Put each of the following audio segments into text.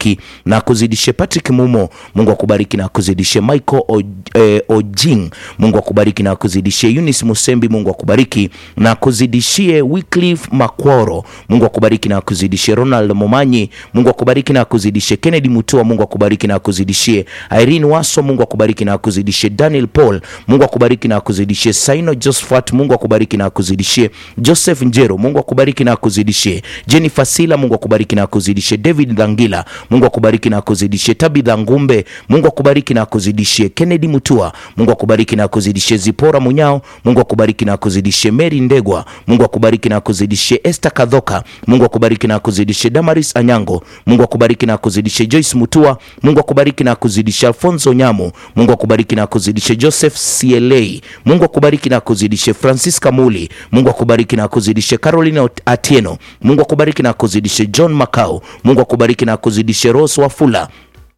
akubariki na akuzidishe. Patrick Mumo, Mungu akubariki na akuzidishe. Michael o, eh, Ojing, Mungu akubariki na akuzidishie. Eunice Musembi, Mungu akubariki na akuzidishie. Wycliffe Makworo, Mungu akubariki na akuzidishie. Ronald Momanyi, Mungu akubariki na akuzidishie. Kennedy Mutua, Mungu akubariki na akuzidishie. Irene Waso, Mungu akubariki na akuzidishie. Daniel Paul, Mungu akubariki na akuzidishie. Saino Josephat, Mungu akubariki na akuzidishie. Joseph Njero, Mungu akubariki na akuzidishie. Jennifer Sila, Mungu akubariki na akuzidishie. David Dhangila, Mungu akubariki na akuzidishie. Tabitha Ngumbe, Mungu akubariki na akuzidishie. Kennedy Mutua, Mungu akubariki na akuzidishie. Zipora Munyao, Mungu akubariki na akuzidishie. Mary Ndegwa, Mungu akubariki na akuzidishie. Esther Kadhoka, Mungu akubariki na akuzidishie. Damaris Anyango, Mungu akubariki na akuzidishie. Joyce Mutua, Mungu akubariki na akuzidishie. Alfonso Nyamo, Mungu akubariki na akuzidishie. Joseph CLA, Mungu akubariki na akuzidishie. Francisca Muli, Mungu akubariki na akuzidishie. Caroline Atieno, Mungu akubariki na akuzidishie. John Makau, Mungu akubariki na akuzidishie. Rose Wafula,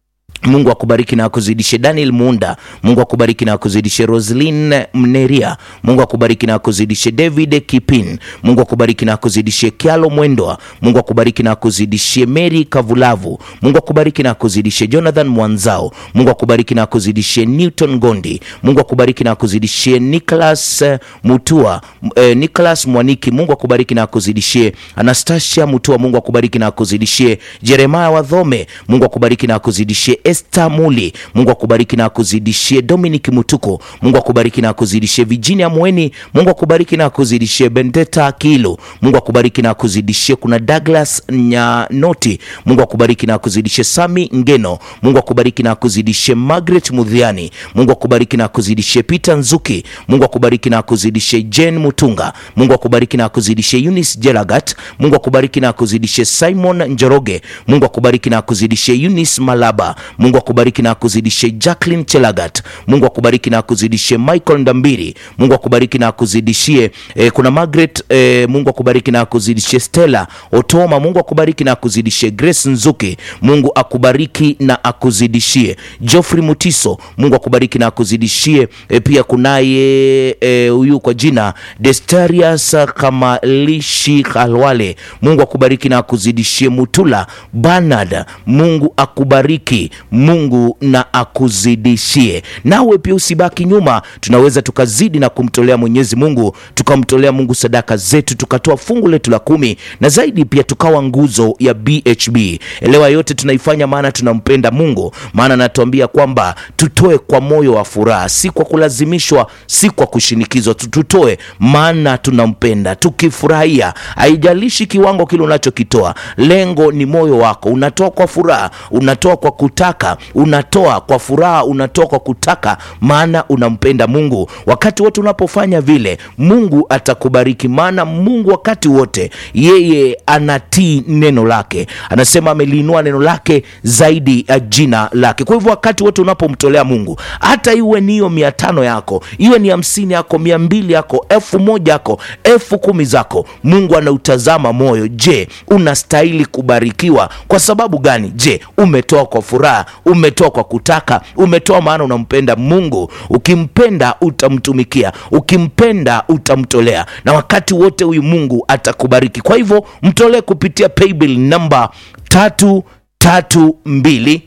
Mungu akubariki na akuzidishe. Daniel Munda, Mungu akubariki na akuzidishe. Roslyn Mneria, Mungu akubariki na akuzidishe. David Kipin, Mungu akubariki na akuzidishe. Kialo Mwendwa, Mungu akubariki na akuzidishie. Mary Kavulavu, Mungu akubariki na akuzidishe. Jonathan Mwanzao, Mungu akubariki na akuzidishie. Newton Gondi, Mungu akubariki na akuzidishie. Nicholas eh, Mutua, eh, Nicholas Mwaniki, Mungu akubariki na akuzidishie. Anastasia Mutua, Mungu akubariki na akuzidishie. Jeremiah Wadhome, Mungu akubariki na akuzidishie. Esther Muli, Mungu akubariki na akuzidishie. Dominic Mutuko, Mungu akubariki na akuzidishie. Virginia Mweni, Mungu akubariki na akuzidishie. Bendeta Kilo, Mungu akubariki na akuzidishie. Kuna Douglas Nyanoti, Mungu akubariki na akuzidishie. Sami Ngeno, Mungu akubariki na akuzidishie. Margaret Mudhiani, Mungu akubariki na akuzidishie. Peter Nzuki, Mungu akubariki na akuzidishie. Jane Mutunga, Mungu akubariki na akuzidishie. Eunice Jelagat, Mungu akubariki na akuzidishie. Simon Njoroge, Mungu akubariki na akuzidishie. Eunice Malaba, Mungu akubariki na akuzidishe. Jacqueline Chelagat, Mungu akubariki na akuzidishie. Michael Ndambiri, Mungu akubariki na akuzidishie. E, kuna Margaret e, Mungu akubariki na akuzidishie. Stella Otoma, Mungu akubariki na akuzidishie. Grace Nzuki, Mungu akubariki na akuzidishie. Geoffrey Mutiso, Mungu akubariki na akuzidishie. E, pia kunaye huyu e, kwa jina Destarius Kamalishi Kalwale, Mungu akubariki na akuzidishie. Mutula Bernard, Mungu akubariki Mungu na akuzidishie. Nawe pia usibaki nyuma, tunaweza tukazidi na kumtolea Mwenyezi Mungu, tukamtolea Mungu sadaka zetu, tukatoa fungu letu la kumi na zaidi, pia tukawa nguzo ya BHB. Elewa yote tunaifanya maana tunampenda Mungu, maana anatuambia kwamba tutoe kwa moyo wa furaha, si kwa kulazimishwa, si kwa kushinikizwa. Tutoe maana tunampenda, tukifurahia. Haijalishi kiwango kile unachokitoa, lengo ni moyo wako. Unatoa kwa furaha, unatoa kwa kutaka, unatoa kwa furaha, unatoa kwa kutaka, maana unampenda Mungu. Wakati wote unapofanya vile, Mungu atakubariki, maana Mungu wakati wote yeye anatii neno lake. Anasema ameliinua neno lake zaidi ya jina lake. Kwa hivyo wakati wote unapomtolea Mungu, hata iwe ni hiyo mia tano yako, iwe ni hamsini yako, mia mbili yako, elfu moja yako, elfu kumi zako, Mungu anautazama moyo. Je, unastahili kubarikiwa kwa sababu gani? Je, umetoa kwa furaha, umetoa kwa kutaka, umetoa maana unampenda Mungu. Ukimpenda utamtumikia, ukimpenda utamtolea, na wakati wote huyu Mungu atakubariki. Kwa hivyo mtolee kupitia paybill namba tatu tatu mbili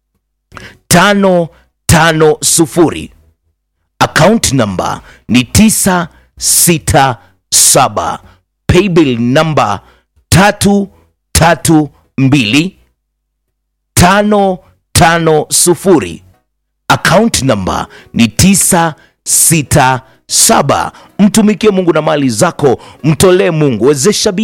tano tano sufuri. Account namba ni tisa sita saba. Paybill namba tatu tatu mbili tano tano sufuri. Account namba ni tisa sita saba. Mtumikie Mungu na mali zako, mtolee Mungu, wezesha